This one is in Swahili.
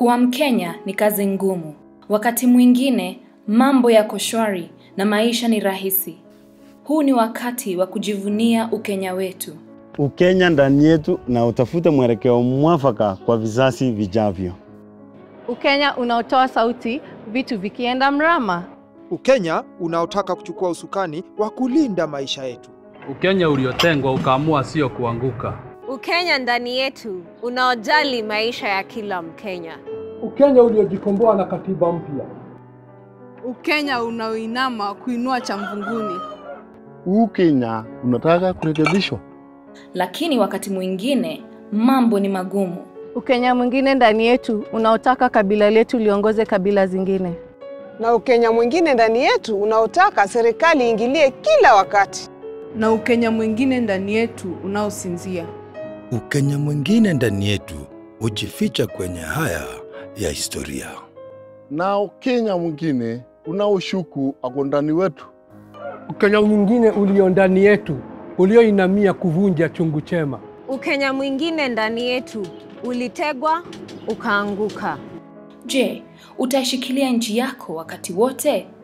Kuwa Mkenya ni kazi ngumu. Wakati mwingine mambo yako shwari na maisha ni rahisi. Huu ni wakati wa kujivunia Ukenya wetu. Ukenya ndani yetu na utafute mwelekeo mwafaka kwa vizazi vijavyo. Ukenya unaotoa sauti vitu vikienda mrama. Ukenya unaotaka kuchukua usukani wa kulinda maisha yetu. Ukenya uliotengwa ukaamua sio kuanguka. Ukenya ndani yetu unaojali maisha ya kila Mkenya. Ukenya uliojikomboa na katiba mpya. Ukenya unaoinama kuinua cha mvunguni. Ukenya unataka kurekebishwa. Lakini wakati mwingine mambo ni magumu. Ukenya mwingine ndani yetu unaotaka kabila letu liongoze kabila zingine. Na Ukenya mwingine ndani yetu unaotaka serikali iingilie kila wakati. Na Ukenya mwingine ndani yetu unaosinzia. Ukenya mwingine ndani yetu hujificha kwenye haya ya historia. Na Ukenya mwingine unaoshuku ako ndani wetu. Ukenya mwingine ulio ndani yetu ulioinamia kuvunja chungu chema. Ukenya mwingine ndani yetu ulitegwa ukaanguka. Je, utaishikilia nchi yako wakati wote?